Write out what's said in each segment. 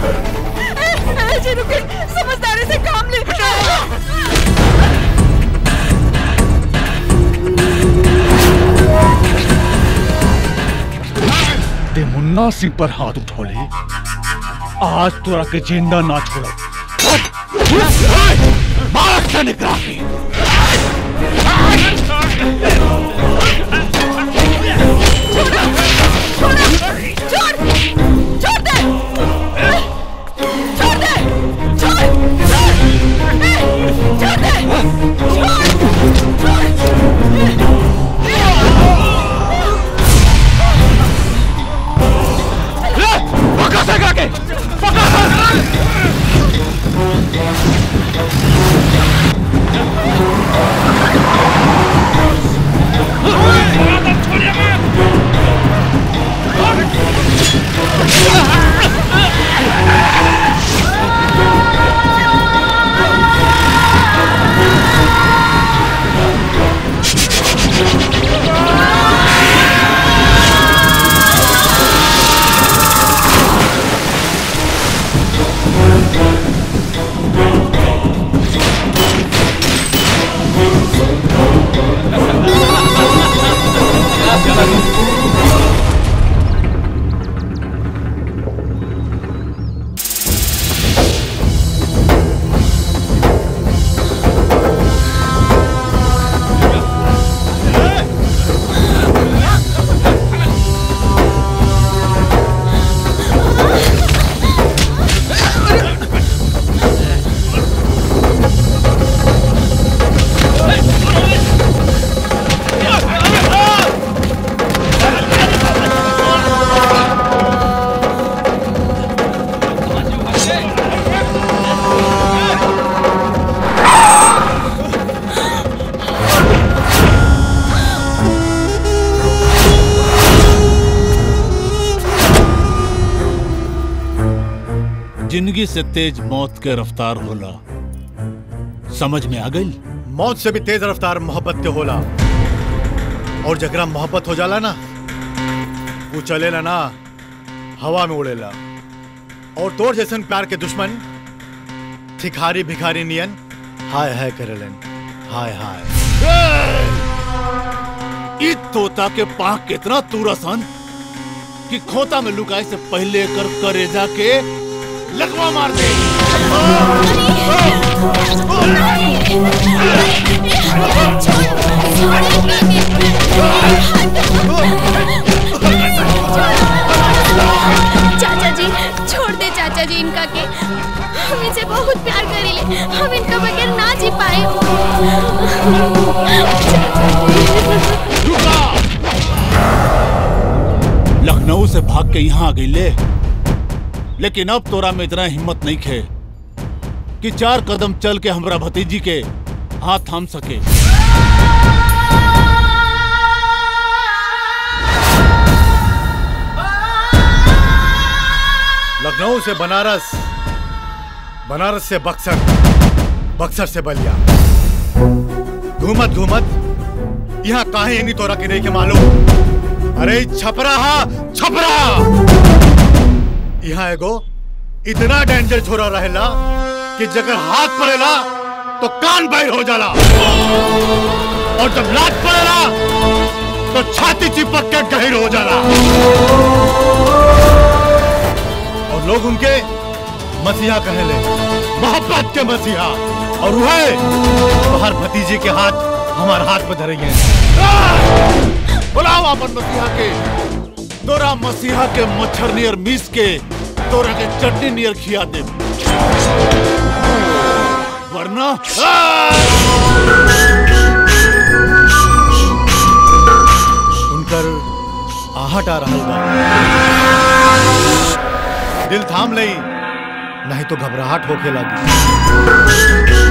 ए, जी रुके समझदारी से काम ले ते मुन्ना सिंह पर हाथ उठौले आज तोरा के जिंदा ना छोड़ो मार से निकला के छोड़ छोड़ दे छोड़ दे छोड़ छोड़ ए, छोड़ दे पका से के पका जिंदगी से तेज मौत के रफ्तार होला समझ में आ गई मौत से भी तेज रफ्तार मोहब्बत के होला और जकरा मोहब्बत हो जाला ना वो चलेला ना हवा में उड़ेला और तोर जैसन प्यार के दुश्मन थिखारी भिखारी नियन हाय हाय करेलन हाय हाय ई तोता के पाँख कितना तूरसन कि खोता में लुकाए से पहले कर करेजा के लगवा मार दे चाचा जी छोड़ दे चाचा जी इनका के हम इनसे बहुत प्यार करेले हम इनका बगैर ना जी पाए लखनऊ से भाग के यहाँ आ गई ले लेकिन अब तोरा में इतना हिम्मत नहीं खे कि चार कदम चल के हमरा भतीजी के हाथ थाम सके लखनऊ से बनारस बनारस से बक्सर बक्सर से बलिया घूमत घूमत यहाँ काहे नहीं तोरा के नहीं के मालूम अरे ई छपरा हा छपरा यहाँ एगो इतना डेंजर छोरा रहेला कि जगर हाथ पड़ेला तो कान बैर हो जाला और जब लात पड़ेला तो छाती चिपक के गहिर हो जाला और लोग उनके मसीहा कहले मोहब्बत के मसीहा और वह बाहर भतीजे के हाथ हमारे हाथ में धरे हैं बुलाओ अपन मसीहा के तोरा मसीहा के मच्छर नियर मीस के तोरा के चटनी नियर खिया दे वरना उनकर आहट आ रहा बा दिल थाम लई नहीं तो घबराहट होके लगी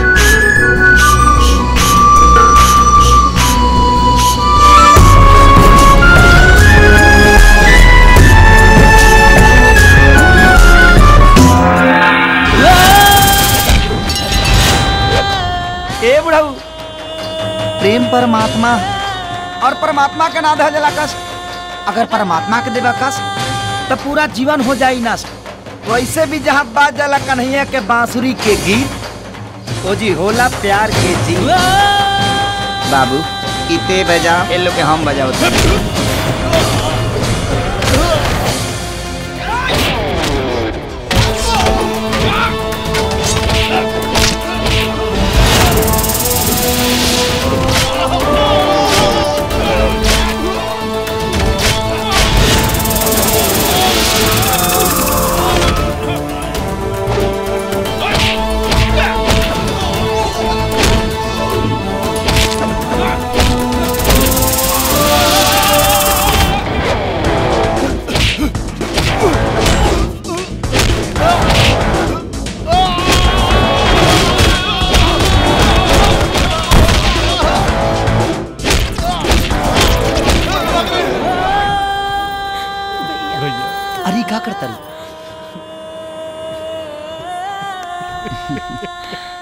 ए बुढ़ऊ प्रेम परमात्मा और परमात्मा के ना धजला कस अगर परमात्मा के देवा कस तो पूरा जीवन हो जाई नस वैसे भी जहाँ बाज जाला कन्हैया के बांसुरी के गीत ओ जी होला प्यार के जी बाबू इते बजाओ ए लोग के हम बजाओ अरे का करता रे